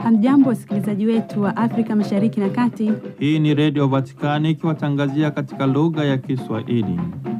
Hamjambo, wasikilizaji wetu wa Afrika Mashariki na Kati. Hii ni Redio Vatikani ikiwatangazia katika lugha ya Kiswahili.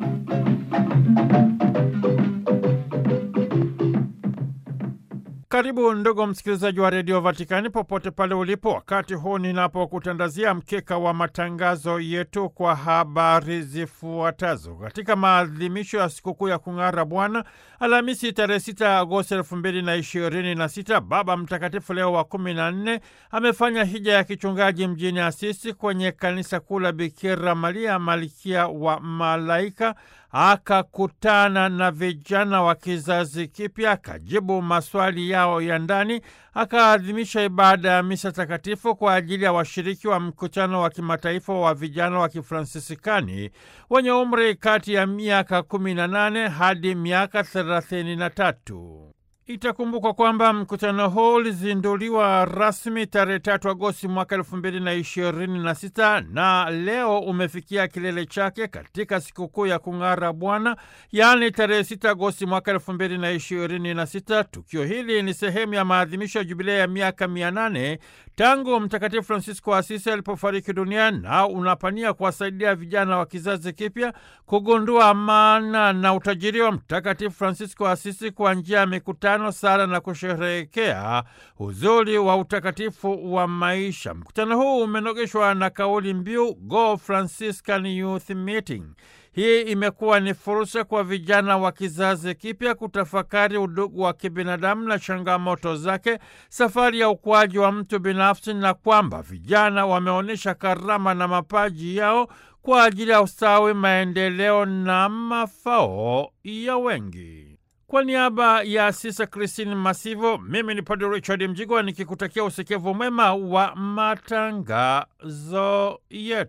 Karibu ndugu msikilizaji wa redio Vatikani popote pale ulipo, wakati huu ninapokutandazia mkeka wa matangazo yetu kwa habari zifuatazo. Katika maadhimisho ya sikukuu ya kung'ara Bwana, Alhamisi tarehe 6 Agosti elfu mbili na ishirini na sita, Baba Mtakatifu Leo wa kumi na nne amefanya hija ya kichungaji mjini Asisi kwenye kanisa kuu la Bikira Maria Malkia wa Malaika akakutana na vijana wa kizazi kipya, akajibu maswali yao ya ndani, akaadhimisha ibada ya misa takatifu kwa ajili ya washiriki wa mkutano wa kimataifa wa vijana wa kifransisikani wenye umri kati ya miaka 18 hadi miaka 33. Itakumbukwa kwamba mkutano huu ulizinduliwa rasmi tarehe tatu Agosti mwaka elfu mbili na ishirini na sita na leo umefikia kilele chake katika sikukuu ya kung'ara Bwana, yaani tarehe sita Agosti mwaka elfu mbili na ishirini na sita. Tukio hili ni sehemu ya maadhimisho ya jubilei ya miaka mia nane tangu Mtakatifu Francisco wa Asisi alipofariki dunia na unapania kuwasaidia vijana wa kizazi kipya kugundua maana na utajiri wa Mtakatifu Francisco wa Asisi kwa njia ya mikutano, sala na kusherehekea uzuri wa utakatifu wa maisha. Mkutano huu umenogeshwa na kauli mbiu Go Franciscan Youth Meeting. Hii imekuwa ni fursa kwa vijana wa kizazi kipya kutafakari udugu wa kibinadamu na changamoto zake, safari ya ukuaji wa mtu binafsi, na kwamba vijana wameonyesha karama na mapaji yao kwa ajili ya ustawi, maendeleo na mafao ya wengi. Kwa niaba ya Sisa Christine Masivo, mimi ni Padre Richard Mjigwa nikikutakia usikivu mwema wa matangazo yetu.